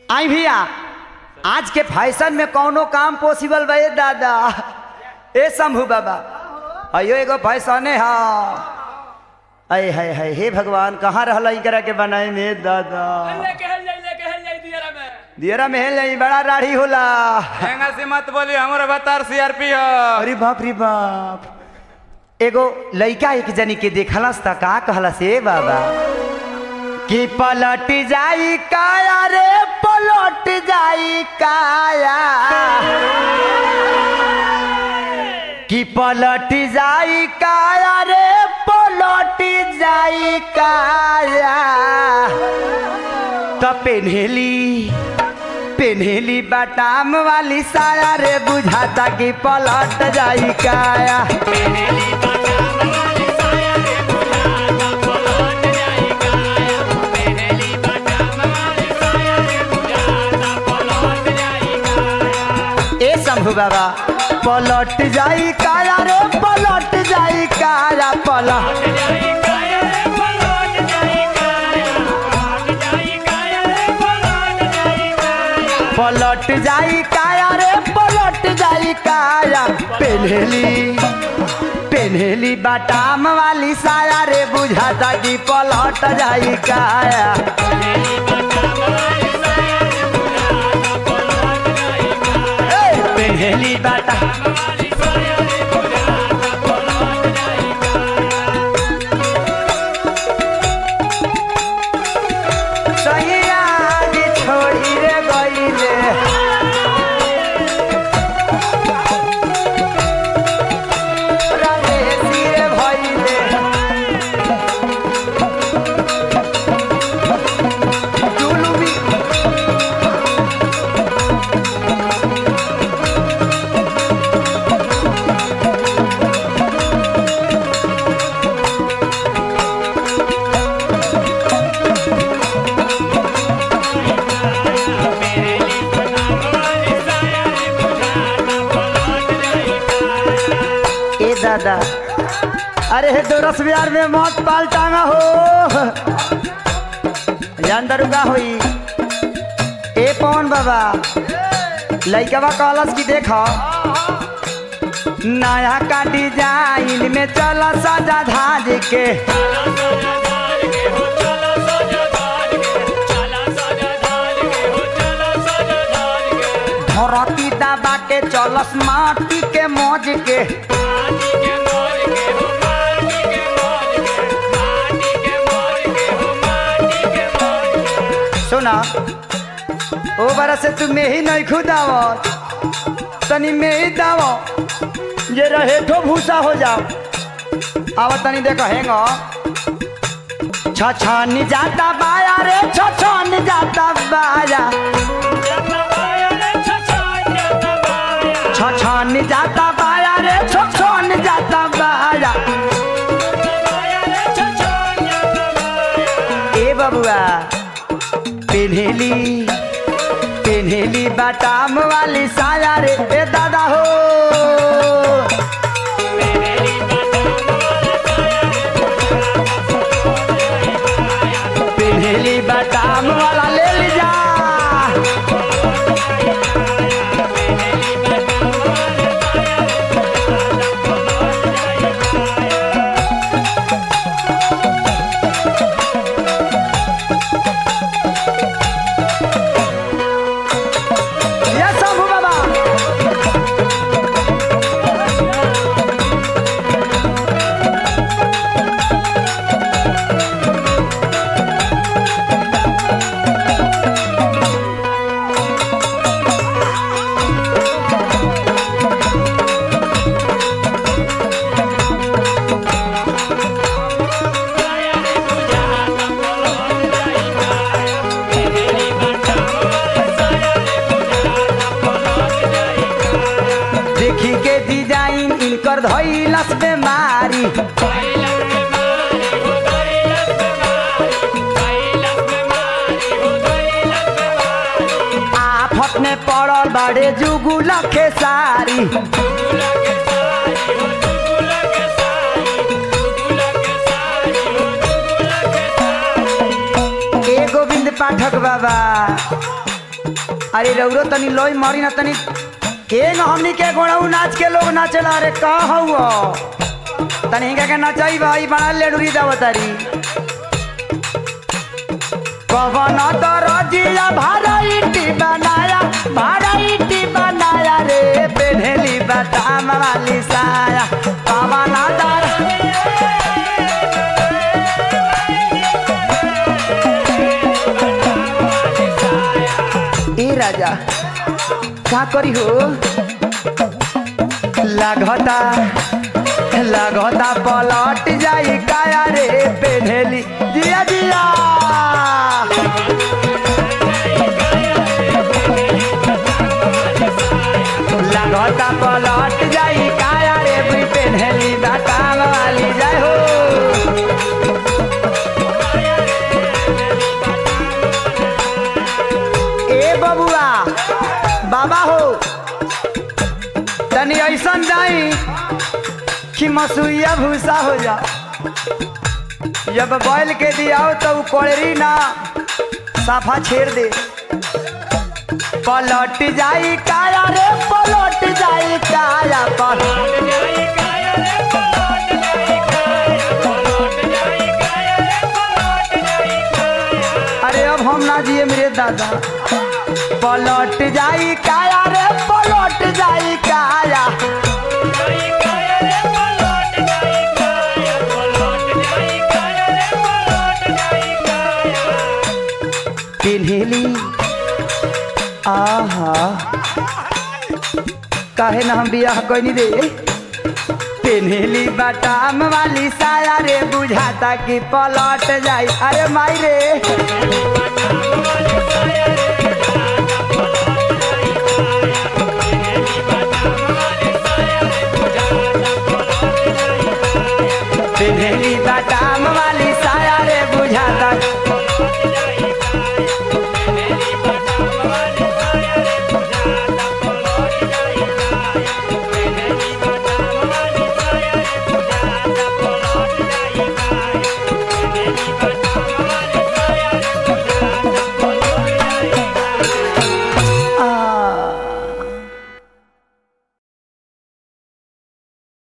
आई भैया आज के फैशन में कौनो काम पॉसिबल बा ए दादा ए शंभू बाबा अयो एगो फैशन है अय है है हे भगवान कहाँ रहल करा के बनाए में दादा लेके हल जाई लेके हल जाई दियरा में दियरा में नहीं बड़ा राढ़ी होला हेंगा से मत बोली हमर अवतार सीआरपी हो अरे बाप रे बाप एगो लइका एक जनी के देखलस त का कहलस ए बाबा कि पलट जाई काया रे पलट जाई काया कि पलट जाई काया रे पलट जाई काया त पेन्हेली पेन्हेली बाटाम वाली साया रे बुझाता कि पलट जाई काया ए शंभू बाबा पलट जाई काया रे पलट जाई काया पलट पलट जाई काया रे पलट जाई काया पेन्हेली पेन्हेली बाटाम वाली साया रे बुझाता कि पलट जाई काया ए, पेन्हेली बाटा सैया जी छोड़ी रे गईले रमेशी रे भइले जुलुमी ए दादा अरे हे दोरस बिहार में मौत पाल टांगा हो जान दरुगा होई ए पवन बाबा लइकवा कहलस कि देख नया का डिजाइन में चल सजा धाज के धरती दबा के चलस माटी के मौज के सुना ओ बारा से तू में ही नहीं खुदावत तनी में ही दाव ये रहे ठो भूसा हो जाओ आवा तनी देखो हेंग छछन जाता बाया रे छछन जाता बाया छछन जाता बाया रे छछन जाता बाया ए बबुआ पेन्हेली पेन्हेली बाटाम वाली साया रे ए दादा हो पेन्हेली बाटाम वाला ले लीजा ये शंभू बाबा देखी के डिजाइन इनकर धैलस बेमारी आफत में पड़ल बड़े जुगुल के सारी ए गोविंद पाठक बाबा अरे रौरो तनी लोई मारी ना तनी के न हमनी के गोड़ाऊ नाच के लोग नाचला अरे का हौ तनी हिंगा के नचाई भाई बना लेडुरी दावतारी कवन दरजिया भाराइटी बनाया भाराइटी बनाया रे पेढ़ेली बदाम वाली साया कवन दर ए राजा का करी हो लागता लागता पलट जाई काया रे पेढ़ेली जिया जिया लागता पलट जाई काया रे बुई पेढ़ेली बाटाम वाली जाय हो ए बबुआ बाबा हो तनी ऐसन जाई कि मसुइया भूसा हो जा जब बैल के दियाओ तो उ कोड़री ना साफा छेड़ दे पलट जाई काया रे पलट जाई काया पलट अरे अब हम ना जिए मेरे दादा पलट जाई काया रे पलट जाई काया पिन्हेली आहा काहे ना हम बियाह कोई दे पिन्हेली बटाम वाली साया रे बुझाता कि पलट जाई अरे माई रे पिन्हेली बटाम